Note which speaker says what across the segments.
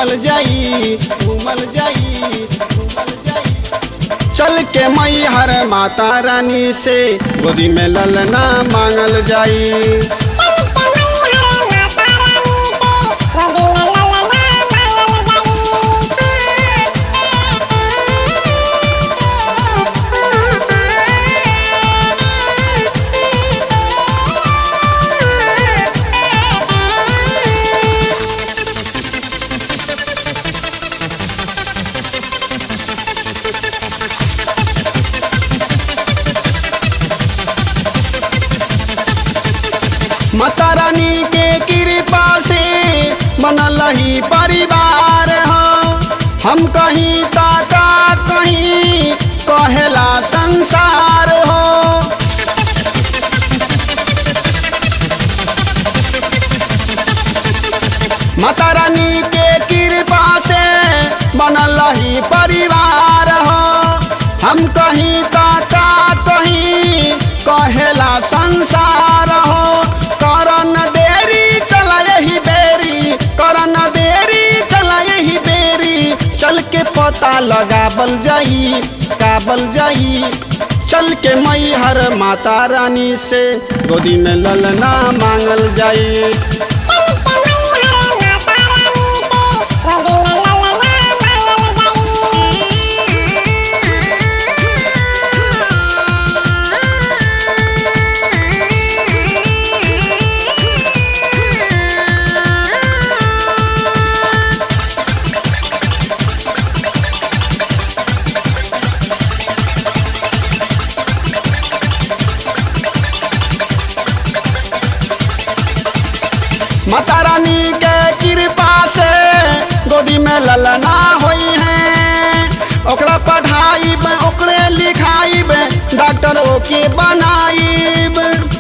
Speaker 1: घूमल जाई घूमल जाई घूमल जाई चल के मई हर माता रानी से गोदी में ललना मांगल जाई माता रानी के कृपा से बनल ही परिवार हो हम कहीं ताका कहीं कहेला संसार हो माता रानी के कृपा से बनल ही परिवार हो हम कहीं ताका कहीं कहेला संसार हो करन देरी चला यही बेरी करन देरी चला यही बेरी चल के पता लगाबल जाई काबल जाई चल के मई हर माता रानी से गोदी में ललना मांगल जाई माता रानी के कृपा से गोदी में ललना होई है ओकरा पढ़ाई ओकरे लिखाई डॉक्टर ओके बनाईब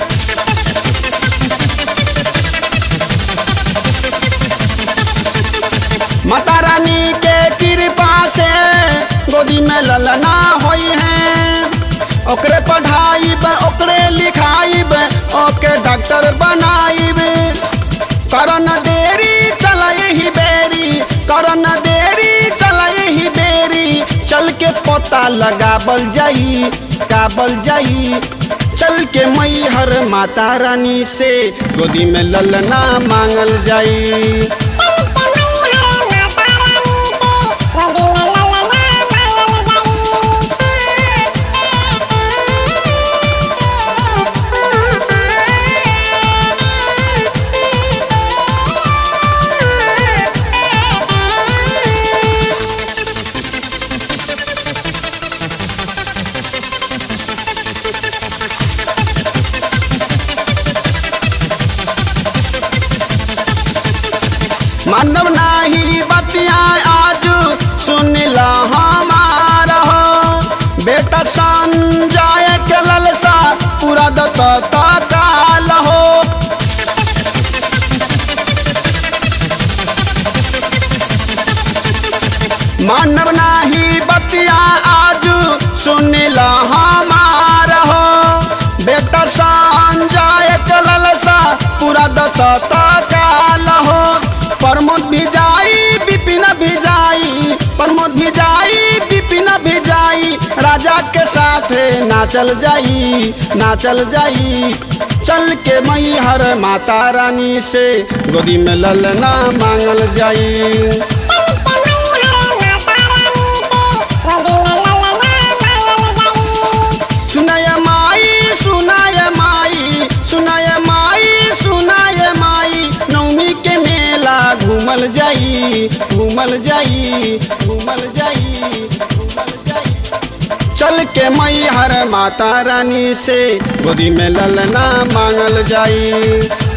Speaker 1: माता रानी के कृपा से गोदी में ललना होई है ओकरे पढ़ाई ओकरे लिखाई ओके डॉक्टर बनाईब करन देरी चल ही बेरी करन देरी चल ही बेरी चल के पता लगाबल जाई काबल जाई चल के मई हर माता रानी से गोदी में ललना मांगल जाई मानव नाही बतिया आज सुन ला हमार हो बेटा संजय के ललसा पूरा दत काल हो मानव नाही बतिया आज सुन ला हमार हो बेटा संजय के ललसा पूरा दत काल हो प्रमोद भी जाई विपिन भी जाई प्रमोद भी जाई विपिन भी जाई राजा के साथ नाचल जाई नाचल जाई चल के मई हर माता रानी से गोदी में ललना मांगल जाई सुनाय माई सुनाय माई सुनाय माई सुनाय माई नवमी के मेला घूमल जाई घूमल जाई घूमल जाई घूमल जाई चल के मई हर माता रानी से गोदी में ललना मांगल जाई